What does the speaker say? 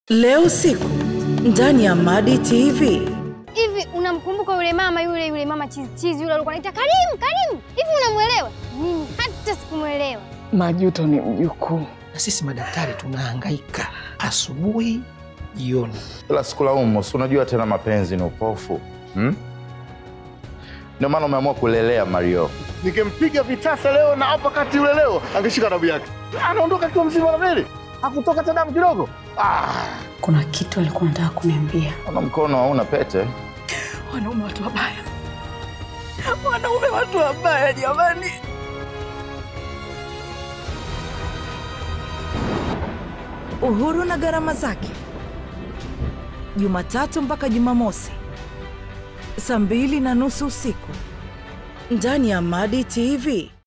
Leo usiku ndani ya Madi TV. Hivi unamkumbuka yule mama yule yule mama chizi chizi yule alikuwa anaita Karimu Karimu? Hivi unamwelewa? Mimi hata sikumwelewa. Majuto ni mjukuu. na sisi madaktari tunahangaika asubuhi, jioni. Ila sikulaumu, si unajua tena mapenzi ni upofu hmm? Ndio maana umeamua kulelea Mario. Nikimpiga vitasa leo na hapa kati yule leo angeshika damu yake, anaondoka akiwa mzima na mbele, hakutoka hata damu kidogo. Ah, Kuna kitu alikuwa anataka kuniambia. Ona mkono hauna pete. Wanaume watu wabaya, wanaume watu wabaya jamani. Uhuru na gharama zake, Jumatatu mpaka Jumamosi saa mbili na nusu usiku ndani ya Madi TV.